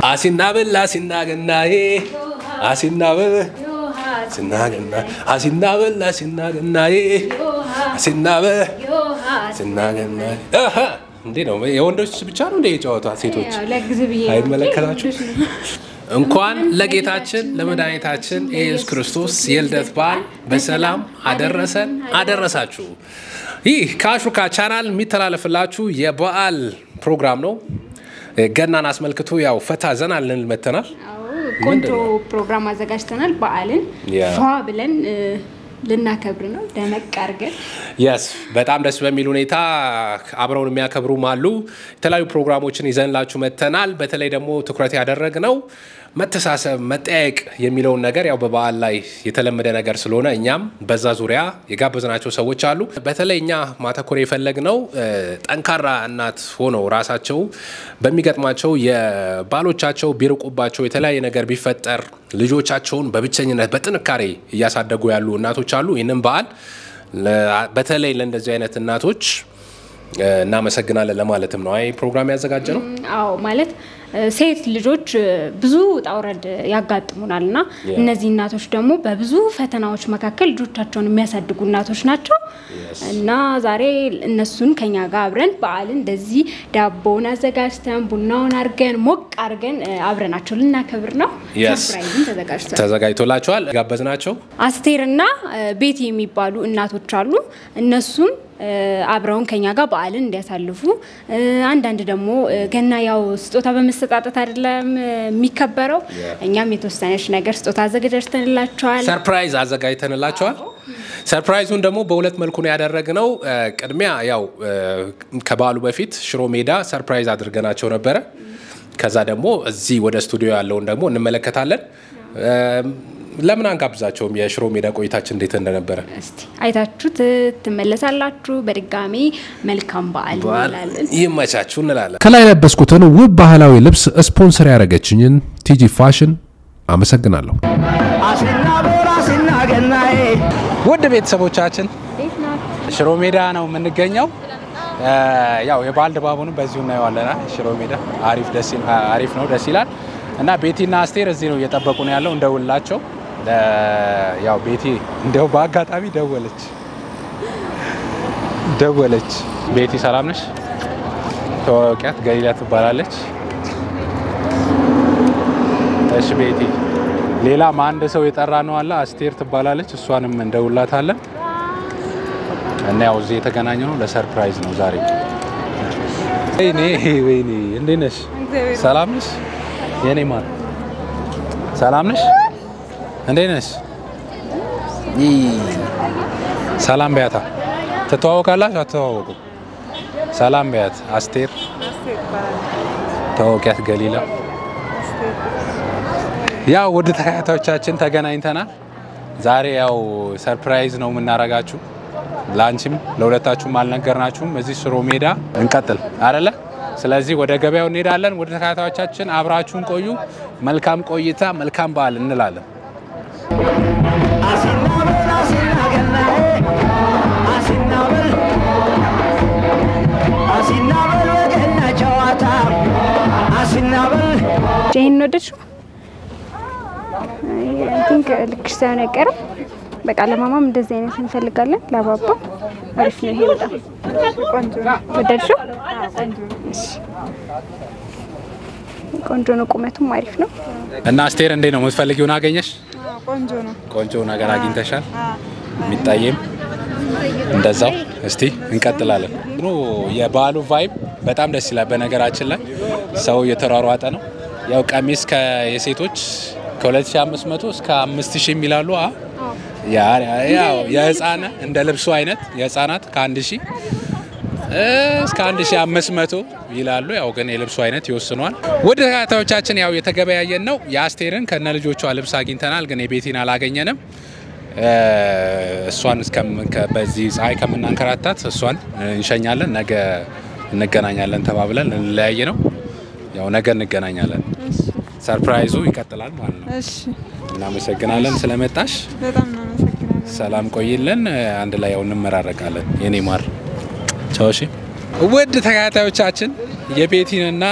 አሲናብል አሲናገናዬ አሲናብል አሲናገና አሲናብል አሲናገናዬ አሲናብል አሲናገናዬ አሃ እንዴ ነው የወንዶች ብቻ ነው እንደ የጨዋታ ሴቶች ለጊዜ ብዬ ነው። አይመለከታችሁ እንኳን ለጌታችን ለመድኃኒታችን ኢየሱስ ክርስቶስ የልደት በዓል በሰላም አደረሰን አደረሳችሁ። ይህ ከአሹካ ቻናል የሚተላለፍላችሁ የበዓል ፕሮግራም ነው። ገናን አስመልክቶ ያው ፈታ ዘና ልንል መተናል። አዎ፣ ቆንጆ ፕሮግራም አዘጋጅተናል። በዓልን ያ። ፏ ብለን እ፣ ልናከብር ነው ደመቅ አድርገን። የስ በጣም ደስ በሚል ሁኔታ አብረውን የሚያከብሩም አሉ። የተለያዩ ፕሮግራሞችን ይዘንላችሁ መተናል። በተለይ ደግሞ ትኩረት ያደረግነው መተሳሰብ፣ መጠያየቅ የሚለውን ነገር ያው በበዓል ላይ የተለመደ ነገር ስለሆነ እኛም በዛ ዙሪያ የጋበዝናቸው ሰዎች አሉ። በተለይ እኛ ማተኮር የፈለግነው እ፣ ጠንካራ እናት ሆነው ራሳቸው በሚገጥማቸው የባሎቻቸው ቢርቁባቸው የተለያየ ነገር ቢፈጠር ልጆቻቸውን በብቸኝነት በጥንካሬ እያሳደጉ ያሉ እናቶች አሉ። ይህንን በዓል ለ- በተለይ ለእንደዚህ አይነት እናቶች እ፣ እናመሰግናለን ለማለትም ነው አይ ፕሮግራም ያዘጋጀ ነው። አዎ ማለት እ፣ ሴት ልጆች እ፣ ብዙ ውጣ ውረድ ያጋጥሙናል እና Yeah. እነዚህ እናቶች ደግሞ በብዙ ፈተናዎች መካከል ልጆቻቸውን የሚያሳድጉ እናቶች ናቸው Yes. እና ዛሬ እነሱን ከኛ ጋር አብረን በዓልን እንደዚህ ዳቦውን አዘጋጅተን ቡናውን አድርገን ሞቅ አድርገን እ፣ አብረናቸው ልናከብር ነው። Yes. ሰርፕራይዝም ተዘጋጅቷል። ተዘጋጅቶላቸዋል ጋበዝናቸው። አስቴርና እ፣ ቤቲ የሚባሉ እናቶች አሉ። እነሱም እ፣ አብረውን ከኛ ጋር በዓልን እንዲያሳልፉ እ፣ አንዳንድ ደግሞ እ፣ ገና ያው ስጦታ በመሰጣጠት አይደለም እ፣ የሚከበረው። Yeah. እኛም የተወሰነች ነገር ስጦታ አዘጋጅተንላቸዋል። ሰርፕራይዝ አዘጋጅተንላቸዋል። ሰርፕራይዙን ደግሞ በሁለት መልኩ ነው ያደረግነው። እ፣ ቅድሚያ ያው እ፣ ከበዓሉ በፊት ሽሮ ሜዳ ሰርፕራይዝ አድርገናቸው ነበረ። ከዛ ደግሞ እዚህ ወደ ስቱዲዮ ያለውን ደግሞ እንመለከታለን። እ፣ ለምን አንጋብዛቸውም? የሽሮ ሜዳ ቆይታችን እንዴት እንደነበረ እስቲ አይታችሁ ት- ትመለሳላችሁ። በድጋሚ መልካም በዓል እንላለን። ይመቻችሁ እንላለን። ከላይ የለበስኩትን ውብ ባህላዊ ልብስ ስፖንሰር ያደረገችኝን ቲጂ ፋሽን አመሰግናለሁ። ውድ ቤተሰቦቻችን ሽሮ ሜዳ ነው የምንገኘው። እ፣ ያው የበዓል ድባቡንም በዚሁ እናየዋለን። ሽሮ ሜዳ አሪፍ ደስ ይል- አሪፍ ነው፣ ደስ ይላል እና ቤቲና አስቴር እዚህ ነው እየጠበቁ ነው ያለው። እንደውላቸው እ፣ ያው ቤቲ እንደው በአጋጣሚ ደወለች ደወለች። ቤቲ ሰላም ነሽ? ተዋወቂያት፣ ገሊላ ትባላለች። እሺ ቤቲ፣ ሌላም አንድ ሰው የጠራ ነው አለ። አስቴር ትባላለች። እሷንም እንደውላታለን እና ያው እዚህ የተገናኘ ነው ለሰርፕራይዝ ነው ዛሬ። ወይኔ ወይኔ፣ እንዴት ነሽ? ሰላም ነሽ? የኔ ማር ሰላም ነሽ? እንዴት ነሽ? ይ ሰላም በያታ። ትተዋወቃላችሁ? አትተዋወቁ? ሰላም በያት። አስቴር ተዋወቂያት። ገሊላ ያው ውድ ተከታታዮቻችን ተገናኝተናል። ዛሬ ያው ሰርፕራይዝ ነው የምናረጋችሁ። ለአንቺም ለሁለታችሁም አልነገርናችሁም። እዚህ ሽሮ ሜዳ እንቀጥል አይደለ? ስለዚህ ወደ ገበያው እንሄዳለን። ወደ ተከታታዮቻችን አብራችሁን ቆዩ። መልካም ቆይታ፣ መልካም በዓል እንላለን። ይህን ወደድሽው? አይ ቲንክ ልክሽ ሳይሆን አይቀርም። በቃ ለማማም እንደዚህ አይነት እንፈልጋለን። ለአባባ አሪፍ ነው ይሄ በጣም ቆንጆ ነው። ወደድሽው? እሺ። ቆንጆ ነው። ቁመቱም አሪፍ ነው። እና አስቴር እንዴት ነው የምትፈልጊውን አገኘሽ? ቆንጆ ነው። ቆንጆ ነገር አግኝተሻል? የሚታየም እንደዛው። እስቲ እንቀጥላለን። ኑ የበዓሉ ቫይብ በጣም ደስ ይላል። በነገራችን ላይ ሰው እየተሯሯጠ ነው። ያው ቀሚስ የሴቶች ከ2500 እስከ 5000 የሚላሉ አ ያ- ያው የህፃና እንደ ልብሱ አይነት የህፃናት ከ1000 እስከ 1500 ይላሉ። ያው ግን የልብሱ አይነት ይወስኗል። ወደ ተከታዮቻችን ያው የተገበያየን ነው። የአስቴርን ከነ ልጆቿ ልብስ አግኝተናል፣ ግን የቤቲን አላገኘንም። እ፣ እሷን እስከም- ከ- በዚህ ፀሐይ ከምናንከራታት እሷን እንሸኛለን። ነገ እንገናኛለን ተባብለን እንለያየ ነው። ያው ነገ እንገናኛለን። ሰርፕራይዙ ይቀጥላል ማለት ነው። እሺ፣ እናመሰግናለን ስለመጣሽ። በጣም እናመሰግናለን። ሰላም ቆይልን። አንድ ላይ ያው እንመራረቃለን። የኔ ማር ቻው። እሺ ውድ ተከታታዮቻችን የቤቲንና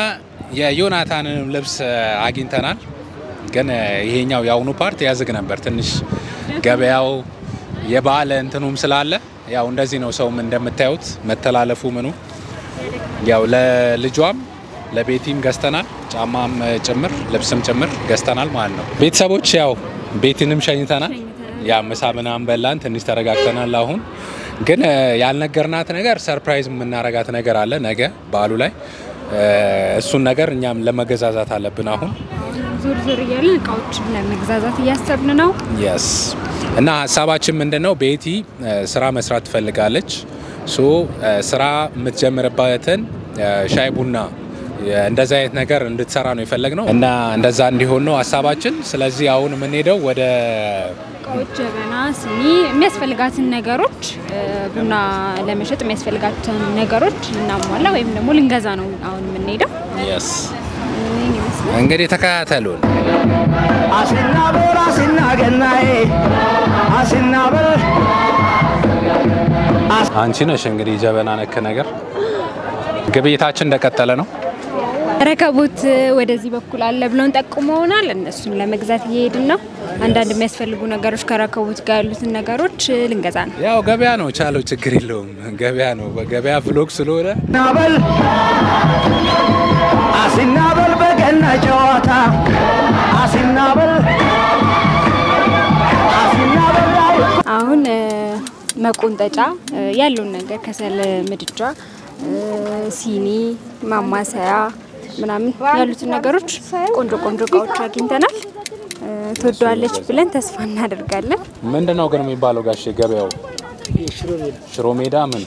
የዮናታንንም ልብስ አግኝተናል። ግን ይሄኛው የአሁኑ ፓርት ያዝግ ነበር ትንሽ ገበያው የበዓል እንትኑም ስላለ ያው እንደዚህ ነው። ሰውም እንደምታዩት መተላለፉ ምኑ ያው ለልጇም ለቤቲም ገዝተናል፣ ጫማም ጭምር ልብስም ጭምር ገዝተናል ማለት ነው። ቤተሰቦች ያው ቤቲንም ሸኝተናል። ያ ምሳ ምናምን በላን፣ ትንሽ ተረጋግተናል። አሁን ግን ያልነገርናት ነገር ሰርፕራይዝ የምናረጋት ነገር አለ ነገ በዓሉ ላይ እሱን ነገር እኛም ለመገዛዛት አለብን አሁን ዞር ዞር እያለን እቃዎችን ለመግዛዛት እያሰብን ነው። የስ እና ሀሳባችን ምንድን ነው? ቤቲ ስራ መስራት ትፈልጋለች። ሶ ስራ የምትጀምርበትን ሻይ ቡና እንደዚህ አይነት ነገር እንድትሰራ ነው የፈለግነው እና እንደዛ እንዲሆን ነው ሀሳባችን። ስለዚህ አሁን የምንሄደው ወደ እቃዎች፣ ጀበና፣ ሲኒ የሚያስፈልጋትን ነገሮች ቡና ለመሸጥ የሚያስፈልጋትን ነገሮች ልናሟላ ወይም ደግሞ ልንገዛ ነው አሁን የምንሄደው። የስ ይህን ይመስላል። እንግዲህ ተከታተሉን። አሲናበል አሲናገናዬ አሲናበል አንቺ ነሽ እንግዲህ ጀበና ነክ ነገር ግብይታችን እንደቀጠለ ነው። ረከቦት ወደዚህ በኩል አለ ብለውን ጠቁመውናል። እነሱን ለመግዛት እየሄድን ነው። አንዳንድ የሚያስፈልጉ ነገሮች ከረከቦት ጋር ያሉትን ነገሮች ልንገዛ ነው። ያው ገበያ ነው ቻለው፣ ችግር የለውም። ገበያ ነው። ገበያ ፍሎግ ስለሆነ ናበል አሲናበል በገና ጨዋታ አሲናበል አሲናበል ላይ አሁን እ፣ መቆንጠጫ እ፣ ያለውን ነገር ከሰል ምድጃ፣ እ፣ ሲኒ፣ ማማሰያ ምናምን ያሉትን ነገሮች ቆንጆ ቆንጆ እቃዎች አግኝተናል። እ፣ ትወደዋለች ብለን ተስፋ እናደርጋለን። ምንድን ነው ግን የሚባለው ጋሼ ገበያው? ሽሮ ሜዳ ምን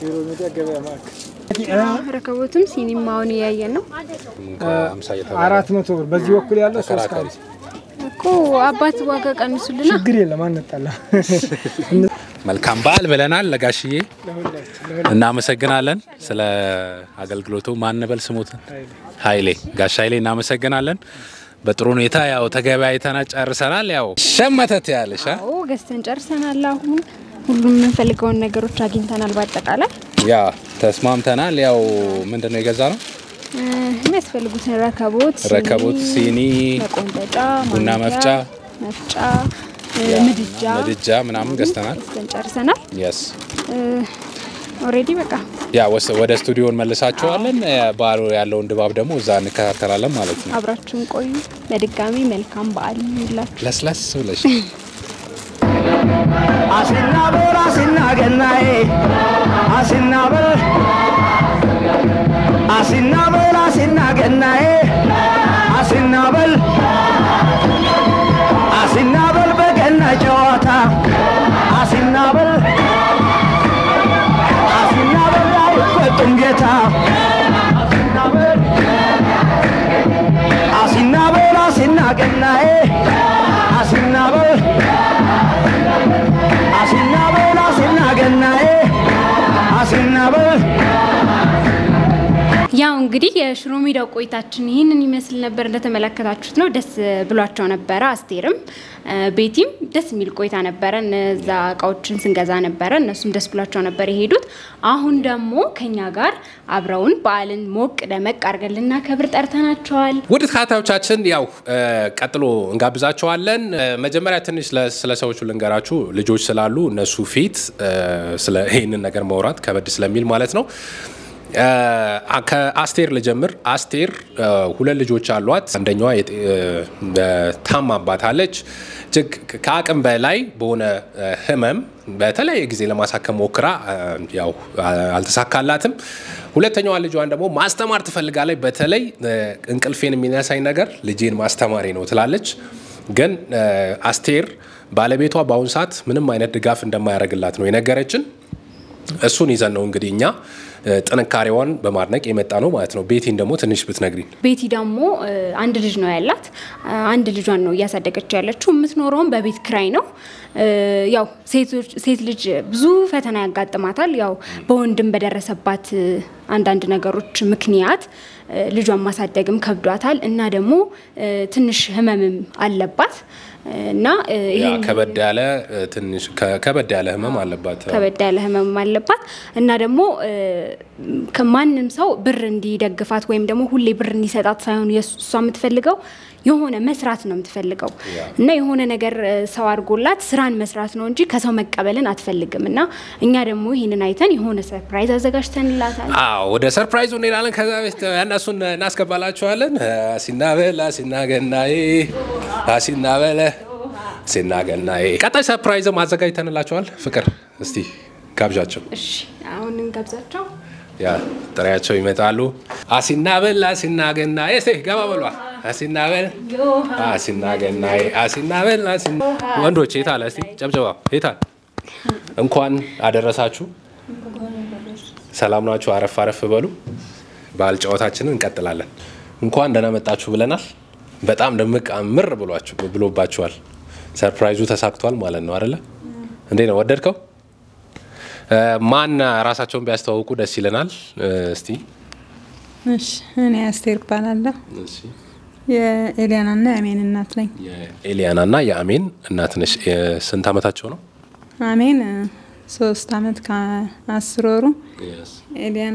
ረከቦትም ሲኒም አሁን እያየን ነው አምሳ እየተባለ አራት መቶ ብር በዚህ በኩል ያለው ሶስት ተከራካሪ ካሬ እኮ አባት ዋጋ ቀንሱልና ችግር የለም አንጣላ መልካም በዓል ብለናል ለጋሽዬ እናመሰግናለን ስለ አገልግሎቱ ማንበል ስሙትን ኃይሌ ጋሽ ኃይሌ እናመሰግናለን በጥሩ ሁኔታ ያው ተገበያይተና ጨርሰናል ያው ሸመተት ያለሽ አ? አዎ ገዝተን ጨርሰናል። አሁን ሁሉም የምንፈልገውን ነገሮች አግኝተናል። በአጠቃላይ ያ ተስማምተናል ያው ምንድን ነው የገዛ ነው እ፣ የሚያስፈልጉትን ረከቦት፣ ሲኒ፣ ረከቦት ሲኒ መቆንጠጫ፣ ቡና ማንኪያ፣ መፍጫ፣ መፍጫ፣ እ፣ ያ፣ ምድጃ ምድጃ ምናምን ገዝተናል ገዝተን ጨርሰናል። የስ ኦልሬዲ በቃ ያ ወስ- ወደ ስቱዲዮ እንመልሳቸዋለን በዓሉ ያለውን ድባብ ደግሞ እዛ እንከታተላለን ማለት ነው አብራችሁን ቆዩ። በድጋሚ መልካም በዓል ይሁንላችሁ። ለስለስ ብለሽ አሲናበል አሲናገናዬ አሲናበል አሲናበል አሲናገናዬ አሲናበል አሲናበል በገና ጨዋታ አሲናበል አሲናበል አይፈጡም ጌታ አሲናበል አሲናበል አሲናገናዬ አሲናበል አሲናበል አሲናገናዬ አሲናበል ያው እንግዲህ የሽሮ ሜዳው ቆይታችን ይህንን ይመስል ነበር። እንደተመለከታችሁት ነው። ደስ ብሏቸው ነበረ። አስቴርም እ፣ ቤቲም ደስ የሚል ቆይታ ነበረ። እነዛ እቃዎችን ስንገዛ ነበረ። እነሱም ደስ ብሏቸው ነበር የሄዱት። አሁን ደግሞ ከኛ ጋር አብረውን በዓልን ሞቅ ደመቅ አድርገን ልናከብር ጠርተናቸዋል። ውድ ተከታታዮቻችን ያው እ፣ ቀጥሎ እንጋብዛቸዋለን። እ፣ መጀመሪያ ትንሽ ለ- ስለ ሰዎቹ ልንገራችሁ። ልጆች ስላሉ እነሱ ፊት እ፣ ስለ ይህንን ነገር ማውራት ከበድ ስለሚል ማለት ነው። እ፣ ከአስቴር ልጀምር። አስቴር እ፣ ሁለት ልጆች አሏት። አንደኛዋ የጤ- እ፣ ታማባታለች። እጅግ ከአቅም በላይ በሆነ እ፣ ህመም በተለያየ ጊዜ ለማሳከም ሞክራ እ፣ ያው አ- አልተሳካላትም። ሁለተኛዋ ልጇን ደግሞ ማስተማር ትፈልጋለች። በተለይ እ፣ እንቅልፌን የሚነሳኝ ነገር ልጄን ማስተማሪ ነው ትላለች። ግን እ፣ አስቴር ባለቤቷ በአሁኑ ሰዓት ምንም አይነት ድጋፍ እንደማያደርግላት ነው የነገረችን። እሱን ይዘን ነው እንግዲህ እኛ እ፣ ጥንካሬዋን በማድነቅ የመጣ ነው ማለት ነው። ቤቲን ደግሞ ትንሽ ብትነግሪን። ቤቲ ደግሞ እ፣ አንድ ልጅ ነው ያላት። እ፣ አንድ ልጇን ነው እያሳደገች ያለችው። የምትኖረውም በቤት ክራይ ነው። እ፣ ያው ሴቶች- ሴት ልጅ ብዙ ፈተና ያጋጥማታል። ያው በወንድም በደረሰባት እ፣ አንዳንድ ነገሮች ምክንያት እ፣ ልጇን ማሳደግም ከብዷታል እና ደግሞ እ፣ ትንሽ ህመምም አለባት እና እ፣ ያ ይሄን ከበድ ያለ እ፣ ትንሽ ከ- ከበድ ያለ ህመም አለባት። ከበድ ያለ ህመም አለባት እና ደግሞ እ፣ ከማንም ሰው ብር እንዲደግፋት ወይም ደግሞ ሁሌ ብር እንዲሰጣት ሳይሆን የሱ- እሷ የምትፈልገው የሆነ መስራት ነው የምትፈልገው እና የሆነ ነገር እ፣ ሰው አድርጎላት ስራን መስራት ነው እንጂ ከሰው መቀበልን አትፈልግም። እና እኛ ደግሞ ይህንን አይተን የሆነ ሰርፕራይዝ አዘጋጅተንላታል። አዎ ወደ ሰርፕራይዙ እንሄዳለን። ከዛ በፊት እነሱን እናስገባላችኋለን። አሲና በል አሲና ገናዬ አሲና በለ አሲና ገናዬ። ቀጣይ ሰርፕራይዝም አዘጋጅተንላችኋል። ፍቅር እስቲ ጋብዣቸው። እሺ አሁን እንጋብዛቸው። ያ ጥሪያቸው ይመጣሉ። አሲና በል አሲና ገናዬ። እስቲ ገባ በሏ። አሲና በል አሲና ገናዬ አሲና በል አሲና ወንዶች የታለ? እስቲ ጨብጨባ የታል? እንኳን አደረሳችሁ። ሰላም ናችሁ? አረፍ አረፍ በሉ። በዓል ጨዋታችንን እንቀጥላለን። እንኳን ደህና መጣችሁ ብለናል። በጣም ድምቅ ምር ብሏችሁ ብሎባችኋል። ሰርፕራይዙ ተሳክቷል ማለት ነው አይደለ? እንዴት ነው ወደድከው? እ፣ ማን ራሳቸውን ቢያስተዋውቁ ደስ ይለናል። እ፣ እስቲ እሺ እኔ አስቴር እባላለሁ። የኤልያናና የአሜን እናት ነኝ። የኤሊያና እና የአሜን እናት ነሽ። እ፣ ስንት ዓመታቸው ነው? አሜን እ፣ ሶስት አመት ከአስር ወሩ፣ ኤልያና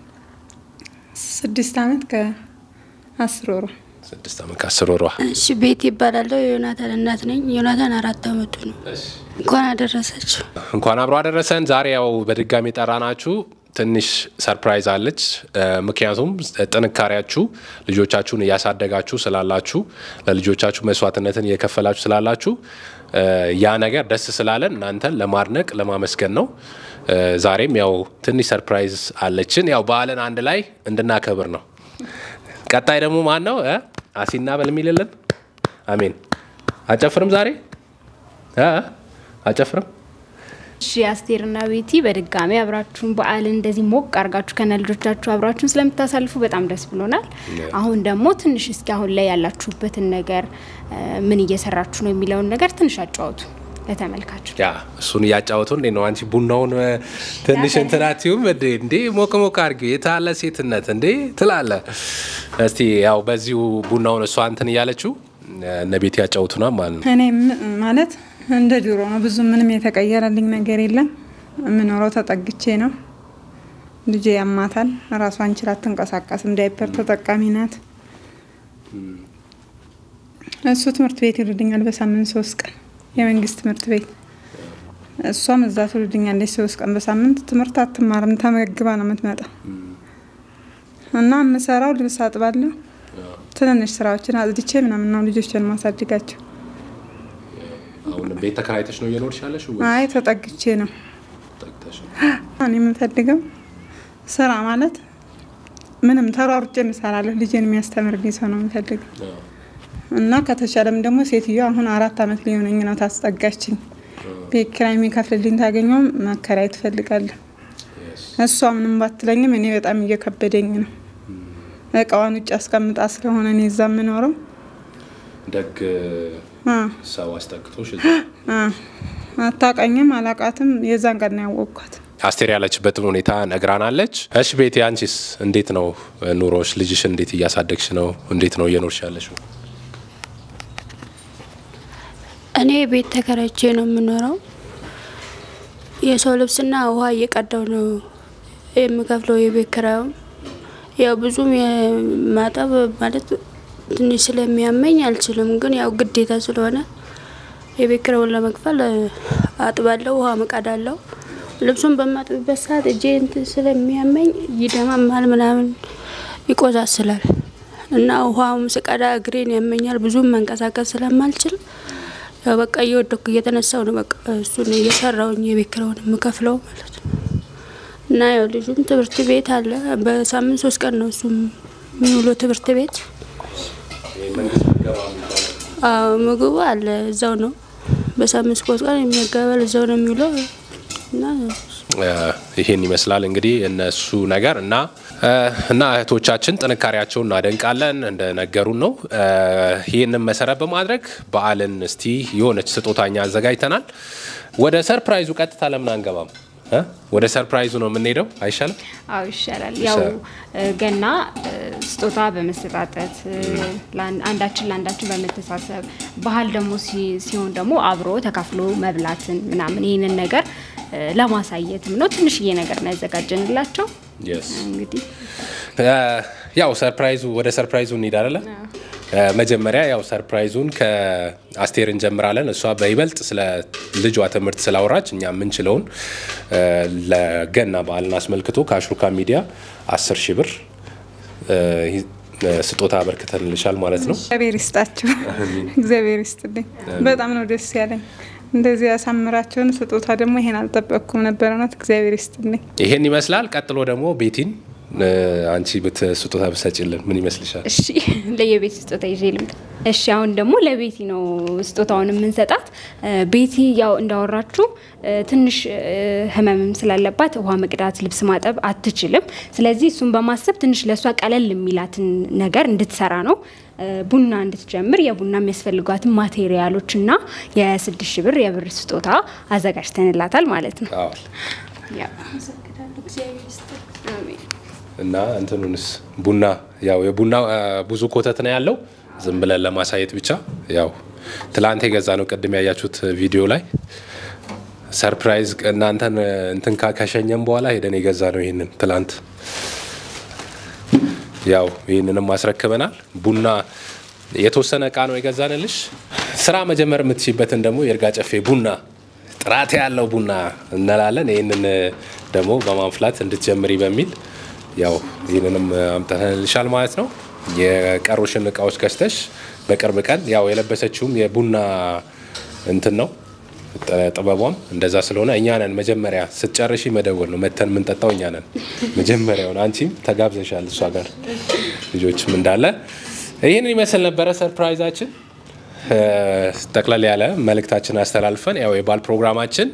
ስድስት አመት ከአስር ወሩ። ስድስት ዓመት ከአስር ወሯ። እሺ ቤት ይባላለሁ። የዮናታን እናት ነኝ። ዮናታን አራት አመቱ ነው። እንኳን አደረሳችሁ። እንኳን አብሮ አደረሰን። ዛሬ ያው በድጋሚ ጠራናችሁ። ትንሽ ሰርፕራይዝ አለች። እ፣ ምክንያቱም ጥንካሬያችሁ ልጆቻችሁን እያሳደጋችሁ ስላላችሁ ለልጆቻችሁ መስዋዕትነትን እየከፈላችሁ ስላላችሁ እ፣ ያ ነገር ደስ ስላለን እናንተን ለማድነቅ ለማመስገን ነው። እ፣ ዛሬም ያው ትንሽ ሰርፕራይዝ አለችን። ያው በዓልን አንድ ላይ እንድናከብር ነው። ቀጣይ ደግሞ ማን ነው እ? አሲና በል የሚልልን አሜን። አጨፍርም ዛሬ እ? አጨፍርም እሺ አስቴርና ቤቲ በድጋሚ አብራችሁን በዓልን እንደዚህ ሞቅ አርጋችሁ ከነ ልጆቻችሁ አብራችሁን ስለምታሳልፉ በጣም ደስ ብሎናል። አሁን ደግሞ ትንሽ እስኪ አሁን ላይ ያላችሁበትን ነገር እ፣ ምን እየሰራችሁ ነው የሚለውን ነገር ትንሽ አጫወቱ ለተመልካቹ። ያ እሱን እያጫወቱ እንዴ ነው አንቺ ቡናውን እ፣ ትንሽ እንትናቲውም እንዴ እንዴ ሞቅ ሞቅ አድርጊው የታለ ሴትነት እንዴ ትላለ። እስቲ ያው በዚሁ ቡናውን እሷ እንትን እያለችው እ፣ እነ ቤት ያጫውቱና ማለት ነው። እኔ ም- ማለት እንደ ድሮ ነው። ብዙ ምንም የተቀየረልኝ ነገር የለም። የምኖረው ተጠግቼ ነው። ልጄ ያማታል። ራሷን ችላ አትንቀሳቀስም። ዳይፐር ተጠቃሚ ናት። እሱ ትምህርት ቤት ይልድኛል በሳምንት ሶስት ቀን የመንግስት ትምህርት ቤት። እሷም እዛ ትውልድኛለች ሶስት ቀን በሳምንት ትምህርት አትማርም። ተመግባ ነው የምትመጣው። እና የምሰራው ልብስ አጥባለሁ፣ ትንንሽ ስራዎችን አጽድቼ ምናምን ነው ልጆችን ማሳድጋቸው። አሁን ቤት ተከራይተሽ ነው እየኖርሽ ያለሽ ወይ አይ ተጠግቼ ነው ጠግተሽ ነው? እኔ የምፈልገው ስራ ማለት ምንም ተሯሩጬ እሰራለሁ። ልጄን የሚያስተምርልኝ ሰው ነው የምፈልገው እና ከተቻለም ደግሞ ሴትዮ አሁን አራት አመት ሊሆነኝ ነው ታስጠጋችኝ። ቤት ኪራይ የሚከፍልልኝ ታገኘውም መከራይ ትፈልጋለሁ። እሷ ምንም ባትለኝም እኔ በጣም እየከበደኝ ነው። እቃዋን ውጭ አስቀምጣ ስለሆነ እኔ እዛ የምኖረው ደግ አ ሰው አስጠግቶሽ አ አታውቃኝም፣ አላቃትም። የዛን ቀን ነው ያወቅኳት። አስቴር ያለችበትን ሁኔታ ነግራናለች። እሺ ቤቴ አንቺስ እንዴት ነው ኑሮሽ? ልጅሽ እንዴት እያሳደግሽ ነው? እንዴት ነው እየኖርሽ ያለሽው? እኔ ቤት ተከራይቼ ነው የምኖረው። የሰው ልብስና ውሃ እየቀዳው ነው የምከፍለው የቤት ኪራዩም። ያው ብዙም የማጠብ ማለት ትንሽ ስለሚያመኝ አልችልም፣ ግን ያው ግዴታ ስለሆነ የቤት ኪራዩን ለመክፈል እ፣ አጥባለሁ፣ ውሃ መቃዳለሁ። ልብሱን በማጥብበት ሰዓት እጄ እንትን ስለሚያመኝ ይደማማል፣ ምናምን ይቆሳስላል እና ውሃውም ስቀዳ እግሬን ያመኛል። ብዙም መንቀሳቀስ ስለማልችል ያው በቃ እየወደኩ እየተነሳው ነው በቃ እሱን እየሰራውኝ የቤት ኪራዩን የምከፍለው ማለት ነው። እና ያው ልጁም ትምህርት ቤት አለ። በሳምንት ሶስት ቀን ነው እሱም የሚውለው ትምህርት ቤት። አዎ ምግቡ አለ እዛው ነው። በሳምንት ሶስት ቀን የሚመገበል እዛው ነው የሚውለው እና እ፣ ይሄን ይመስላል እንግዲህ እነሱ ነገር እና እ፣ እና እህቶቻችን ጥንካሬያቸውን እናደንቃለን እንደነገሩን ነው። እ፣ ይህንን መሰረት በማድረግ በዓልን እስቲ የሆነች ስጦታኛ አዘጋጅተናል። ወደ ሰርፕራይዙ ቀጥታ ለምን አንገባም? እ? ወደ ሰርፕራይዙ ነው የምንሄደው አይሻልም? አዎ ይሻላል። ያው እ፣ ገና እ፣ ስጦታ በመሰጣጠት እ፣ ለአን- አንዳችን ለአንዳችን በመተሳሰብ ባህል ደግሞ ሲ- ሲሆን ደግሞ አብሮ ተካፍሎ መብላትን ምናምን ይህንን ነገር እ፣ ለማሳየትም ነው። ትንሽዬ ነገር ነው ያዘጋጀንላቸው። Yes. እንግዲህ ያው ሰርፕራይዙ ወደ ሰርፕራይዙ እንሂድ አይደለ? መጀመሪያ ያው ሰርፕራይዙን ከአስቴር እንጀምራለን። እሷ በይበልጥ ስለ ልጇ ትምህርት ስላወራች እኛ የምንችለውን እ፣ ለገና በዓልን አስመልክቶ ከአሽሩካ ሚዲያ አስር ሺህ ብር እ፣ እ፣ ስጦታ አበርክተንልሻል ማለት ነው። እግዚአብሔር ይስጣችሁ። እግዚአብሔር ይስጥልኝ። በጣም ነው ደስ ያለኝ። እንደዚህ ያሳምራቸውን ስጦታ ደግሞ ይሄን አልጠበቅኩም ነበር። እውነት እግዚአብሔር ይስጥልኝ። ይሄን ይመስላል። ቀጥሎ ደግሞ ቤቲን እ፣ አንቺ ብት ስጦታ ብሰጭልን ምን ይመስልሻል? እሺ ለየቤት ስጦታ ይዤ ልምጣ። እሺ አሁን ደግሞ ለቤቲ ነው ስጦታውን የምንሰጣት። እ፣ ቤቲ ያው እንዳወራችሁ እ፣ ትንሽ እ፣ ህመምም ስላለባት ውሃ መቅዳት፣ ልብስ ማጠብ አትችልም። ስለዚህ እሱን በማሰብ ትንሽ ለእሷ ቀለል የሚላትን ነገር እንድትሰራ ነው እ፣ ቡና እንድትጀምር የቡና የሚያስፈልጓትን ማቴሪያሎች እና የስድስት ሺህ ብር የብር ስጦታ አዘጋጅተንላታል ማለት ነው። አዎ። ያው አሜን። እና እንትኑንስ ቡና ያው የቡና አ፣ ብዙ ኮተት ነው ያለው። ዝም ብለን ለማሳየት ብቻ ያው ትላንት የገዛ ነው። ቅድም ያያችሁት ቪዲዮ ላይ ሰርፕራይዝ እናንተን እንትን ካ- ከሸኘም በኋላ ሄደን የገዛ ነው። ይህንን ትላንት ያው ይህንንም አስረክበናል። ቡና የተወሰነ እቃ ነው የገዛንልሽ። ስራ መጀመር የምትችይበትን ደግሞ የእርጋ ጨፌ ቡና ጥራት ያለው ቡና እንላለን። ይህንን ደግሞ በማንፍላት እንድትጀምሪ በሚል ያው ይህንንም አምጥተንልሻል ማለት ነው። የቀሩሽን እቃዎች ገዝተሽ በቅርብ ቀን ያው የለበሰችውም የቡና እንትን ነው ጥ- ጥበቧም እንደዛ ስለሆነ እኛ ነን መጀመሪያ ስትጨርሺ መደወል ነው። መተን የምንጠጣው እኛ ነን መጀመሪያውን። አንቺም ተጋብዘሻል እሷ ጋር ልጆችም እንዳለ ይህንን ይመስል ነበረ ሰርፕራይዛችን። እ፣ ጠቅለል ያለ መልእክታችን አስተላልፈን ያው የባል ፕሮግራማችን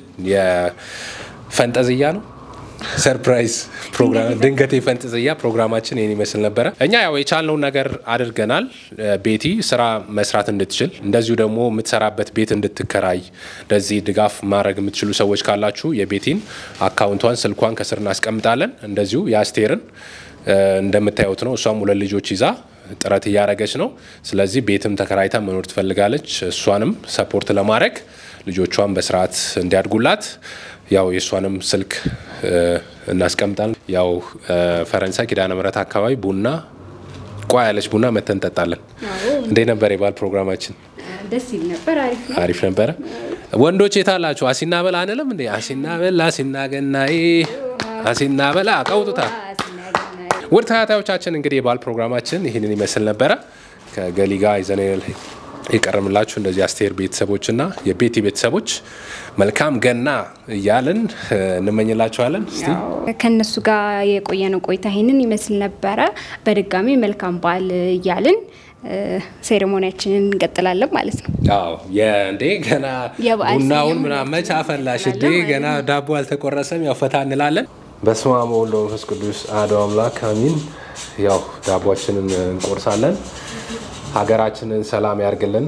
የፈንጠዝያ ነው ሰርፕራይዝ ፕሮግራም ድንገት የፈንጠዝያ ፕሮግራማችን ይህን ይመስል ነበረ። እኛ ያው የቻልነውን ነገር አድርገናል። እ፣ ቤቲ ስራ መስራት እንድትችል እንደዚሁ ደግሞ የምትሰራበት ቤት እንድትከራይ እንደዚህ ድጋፍ ማድረግ የምትችሉ ሰዎች ካላችሁ የቤቲን አካውንቷን ስልኳን ከስር እናስቀምጣለን። እንደዚሁ የአስቴርን እ፣ እንደምታዩት ነው። እሷም ሁለት ልጆች ይዛ ጥረት እያደረገች ነው። ስለዚህ ቤትም ተከራይታ መኖር ትፈልጋለች። እሷንም ሰፖርት ለማድረግ ልጆቿን በስርዓት እንዲያድጉላት ያው የእሷንም ስልክ እ፣ እናስቀምጣለን። ያው እ፣ ፈረንሳይ ኪዳነ ምሕረት አካባቢ ቡና ቋ ያለች ቡና መተን እንጠጣለን። እንዴት ነበር የባል ፕሮግራማችን? ደስ ይል ነበር። አሪፍ ነው። አሪፍ ነበረ። ወንዶች የታላችሁ? አሲና በላ አንልም እንዴ? አሲና በላ አሲና ገናዬ አሲና በላ ቀውጡታ ውድ ተከታዮቻችን እንግዲህ የባል ፕሮግራማችን ይህንን ይመስል ነበረ። ከገሊ ጋር ይዘን የቀረምላችሁ እንደዚህ አስቴር ቤተሰቦችና የቤቲ ቤተሰቦች መልካም ገና እያልን እ፣ እንመኝላችኋለን። እስቲ ከነሱ ጋር የቆየነው ቆይታ ይህንን ይመስል ነበረ። በድጋሚ መልካም በዓል እያልን እ፣ ሴሬሞኒያችንን እንቀጥላለን ማለት ነው። አዎ የእንዴ ገና የበዓል ቡናውን ስያሜ ምናምን መች አፈላሽ እንዴ እንላለን ማለት ገና ዳቦ አልተቆረሰም። ያው ፈታ እንላለን። በስመ አብ ወወልድ ወመንፈስ ቅዱስ አሐዱ አምላክ አሚን። ያው ዳቦችንን እንቆርሳለን። ሀገራችንን ሰላም ያርግልን።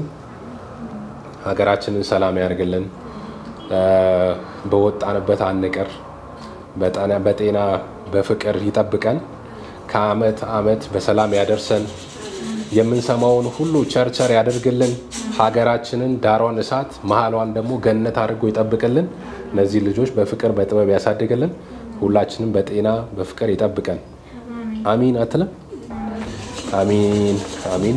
ሀገራችንን ሰላም ያርግልን። እ፣ በወጣንበት አንቅር። በጠና- በጤና በፍቅር ይጠብቀን። ከአመት አመት በሰላም ያደርሰን። የምንሰማውን ሁሉ ቸርቸር ያደርግልን። ሀገራችንን ዳሯን እሳት መሀሏን ደግሞ ገነት አድርጎ ይጠብቅልን። እነዚህ ልጆች በፍቅር በጥበብ ያሳድግልን። ሁላችንም በጤና በፍቅር ይጠብቀን። አሚን አትለም? አሚን አሚን።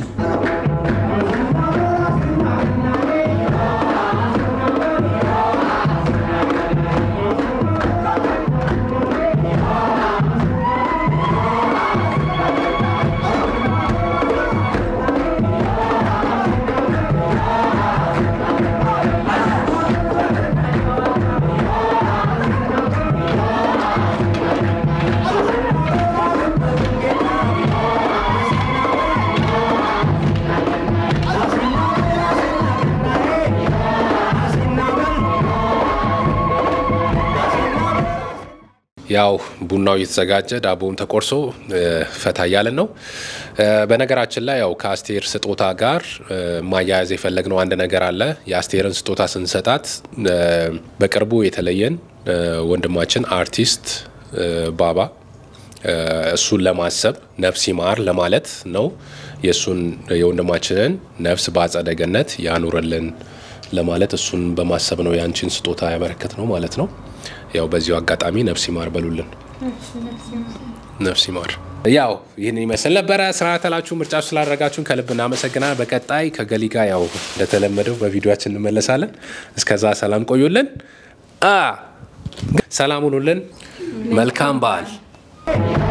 ያው ቡናው እየተዘጋጀ ዳቦም ተቆርሶ እ፣ ፈታ እያለን ነው። እ፣ በነገራችን ላይ ያው ከአስቴር ስጦታ ጋር እ፣ ማያያዝ የፈለግነው አንድ ነገር አለ። የአስቴርን ስጦታ ስንሰጣት እ፣ በቅርቡ የተለየን እ፣ ወንድማችን አርቲስት እ፣ ባባ እ፣ እሱን ለማሰብ ነፍስ ይማር ለማለት ነው። የእሱን የወንድማችንን ነፍስ በአጸደ ገነት ያኑርልን ለማለት እሱን በማሰብ ነው የአንቺን ስጦታ ያበረከት ነው ማለት ነው። ያው በዚሁ አጋጣሚ ነፍስ ይማር በሉልን። ነፍስ ይማር። ያው ይህን ይመስል ነበረ። ስርዓተላችሁ ምርጫችሁ ስላደረጋችሁን ከልብ እናመሰግናል። በቀጣይ ከገሊ ጋር ያው እንደተለመደው በቪዲዮችን እንመለሳለን። እስከዛ ሰላም ቆዩልን፣ አ ሰላም ሁኑልን። መልካም በዓል